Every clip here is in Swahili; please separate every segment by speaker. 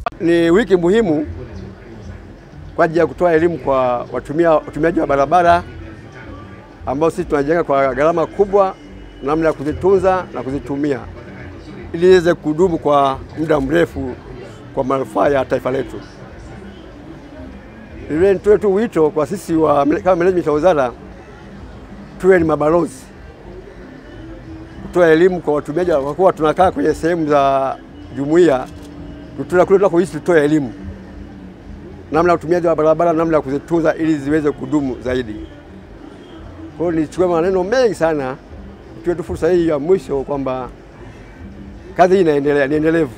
Speaker 1: Ni wiki muhimu kwa ajili ya kutoa elimu kwa watumia watumiaji wa barabara ambao sisi tunajenga kwa gharama kubwa, namna ya kuzitunza na kuzitumia ili iweze kudumu kwa muda mrefu kwa manufaa ya taifa letu. Vile nitoe tu wito kwa sisi wa, kama management ya wizara tuwe ni mabalozi kutoa elimu kwa watumiaji, kwa kuwa tunakaa kwenye sehemu za jumuiya, kule tunakoishi tutoe elimu namna ya utumiaji wa barabara, namna ya kuzitunza ili ziweze kudumu zaidi. Kwa hiyo nichukue maneno mengi sana, tuwe tu fursa hii ya mwisho kwamba kazi hii inaendelea, ni endelevu.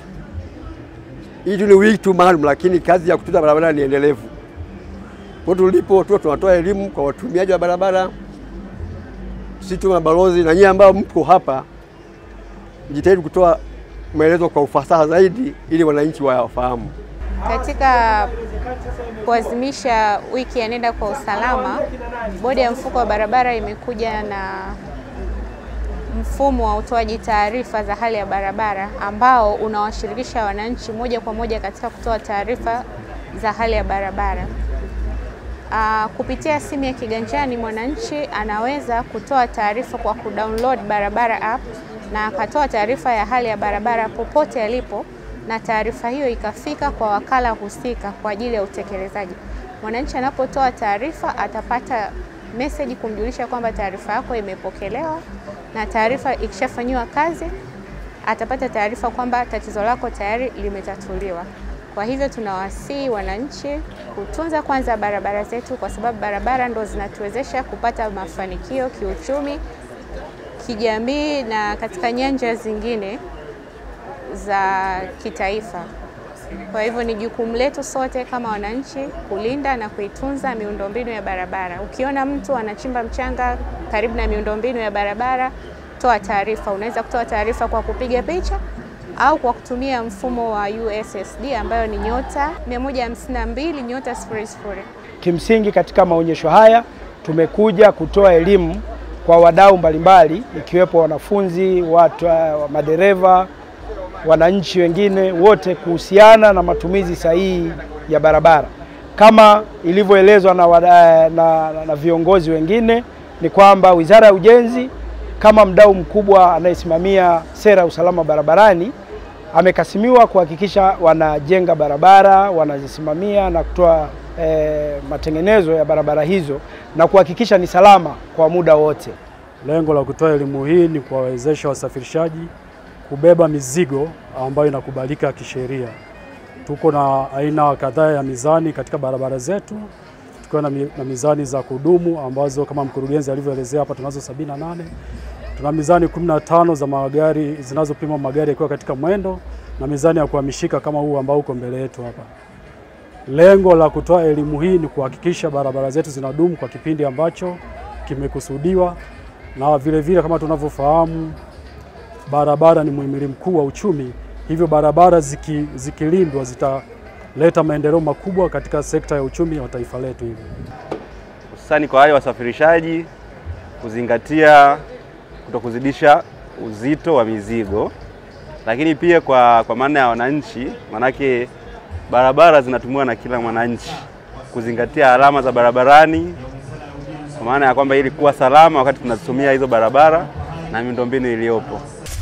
Speaker 1: Hii tu ni wiki tu maalum, lakini kazi ya kutunza barabara ni endelevu. Kwa hiyo tulipo tu tunatoa elimu kwa watumiaji wa barabara, sisi tu mabalozi, na nyinyi ambao mko hapa, jitahidi kutoa maelezo kwa ufasaha zaidi ili wananchi wafahamu.
Speaker 2: Katika kuadhimisha wiki ya Nenda kwa Usalama, Bodi ya Mfuko wa Barabara imekuja na mfumo wa utoaji taarifa za hali ya barabara ambao unawashirikisha wananchi moja kwa moja katika kutoa taarifa za hali ya barabara. Aa, kupitia simu ya kiganjani mwananchi anaweza kutoa taarifa kwa kudownload barabara app na akatoa taarifa ya hali ya barabara popote alipo na taarifa hiyo ikafika kwa wakala husika kwa ajili ya utekelezaji. Mwananchi anapotoa taarifa atapata meseji kumjulisha kwamba taarifa yako imepokelewa, na taarifa ikishafanyiwa kazi atapata taarifa kwamba tatizo lako tayari limetatuliwa. Kwa hivyo tunawasihi wananchi kutunza kwanza barabara zetu, kwa sababu barabara ndo zinatuwezesha kupata mafanikio kiuchumi, kijamii na katika nyanja zingine za kitaifa. Kwa hivyo ni jukumu letu sote kama wananchi kulinda na kuitunza miundombinu ya barabara. Ukiona mtu anachimba mchanga karibu na miundombinu ya barabara, toa taarifa. Unaweza kutoa taarifa kwa kupiga picha au kwa kutumia mfumo wa USSD ambayo ni nyota 152 nyota 00.
Speaker 3: Kimsingi katika maonyesho haya tumekuja kutoa elimu kwa wadau mbalimbali ikiwepo wanafunzi, watu, madereva wananchi wengine wote kuhusiana na matumizi sahihi ya barabara. Kama ilivyoelezwa na, na, na, na viongozi wengine ni kwamba Wizara ya Ujenzi kama mdau mkubwa anayesimamia sera ya usalama barabarani amekasimiwa kuhakikisha wanajenga barabara, wanazisimamia na kutoa eh, matengenezo ya barabara hizo na kuhakikisha ni salama kwa muda wote.
Speaker 4: Lengo la kutoa elimu hii ni kuwawezesha wasafirishaji kubeba mizigo ambayo inakubalika kisheria. Tuko na aina kadhaa ya mizani katika barabara zetu, tukiwa na, mi, na mizani za kudumu ambazo kama mkurugenzi alivyoelezea hapa tunazo sabini na nane. Tuna mizani 15 za magari zinazopima magari yakiwa katika mwendo na mizani ya kuhamishika kama huu ambao uko mbele yetu hapa. Lengo la kutoa elimu hii ni kuhakikisha barabara zetu zinadumu kwa kipindi ambacho kimekusudiwa, na vile vile kama tunavyofahamu barabara ni muhimili mkuu wa uchumi, hivyo barabara ziki, zikilindwa zitaleta maendeleo makubwa katika sekta ya uchumi wa taifa letu. Hivyo
Speaker 5: hususani kwa wale wasafirishaji kuzingatia kutokuzidisha uzito wa mizigo, lakini pia kwa, kwa maana ya wananchi, manake barabara zinatumiwa na kila mwananchi, kuzingatia alama za barabarani, kwa maana ya kwamba ili kuwa salama wakati tunazitumia hizo barabara na miundombinu iliyopo.